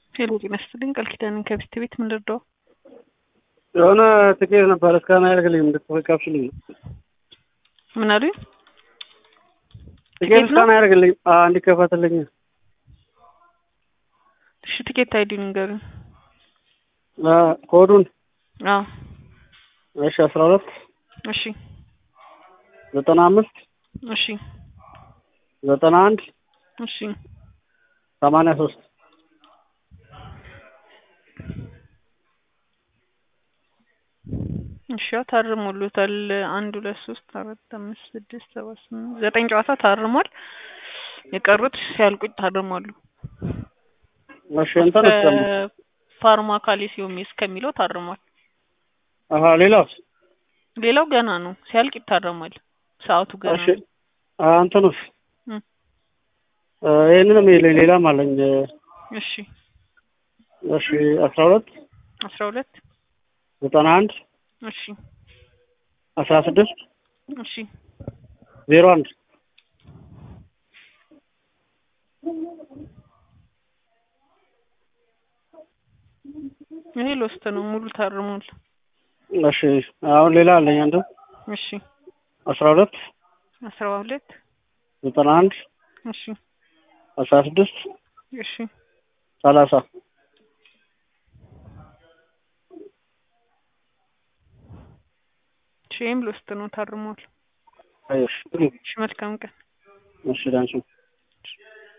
ሄሎ ጤና ይስጥልኝ ቃል ኪዳንን ከቢስት ቤት ምን ልርዳው? የሆነ ትኬት ነበር እስካሁን አያደርግልኝም እንድትፈቃብሽልኝ ምን አሉኝ? ትኬት ትኬት ነው? እስካሁን አያደርግልኝም እንዲከፈትልኝ እሺ ትኬት አይዲ ንገሩኝ። ኮዱን አዎ እሺ አስራ ሁለት እሺ ዘጠና አምስት እሺ ዘጠና አንድ እሺ ሰማንያ ሶስት እሺ ያው ታርሞሎታል። አንድ ሁለት ሶስት አራት አምስት ስድስት ሰባት ስምንት ዘጠኝ ጨዋታ ታርሟል። የቀሩት ሲያልቁ ታርሟሉ። እሺ እንትን እስከም ፋርማ ካሊሲዮም እስከሚለው ታርሟል። አሀ ሌላውስ ሌላው ገና ነው፣ ሲያልቅ ይታረማል። ሰዓቱ ገና እሺ ነው። አ እንትኑስ እም፣ አ ይሄንንም ይለኝ ሌላም አለኝ እሺ እሺ አስራ ሁለት አስራ ሁለት ዘጠና አንድ እሺ አስራ ስድስት እሺ ዜሮ አንድ ይሄ ሎስት ነው፣ ሙሉ ታርሟል። እሺ አሁን ሌላ አለኝ አንድ እሺ አስራ ሁለት አስራ ሁለት ዘጠና አንድ እሺ አስራ ስድስት እሺ ሰላሳ እሺ ይሄም ሎስት ነው፣ ታርሟል። እሺ እሺ መልካም ቀን። እሺ ዳንሱ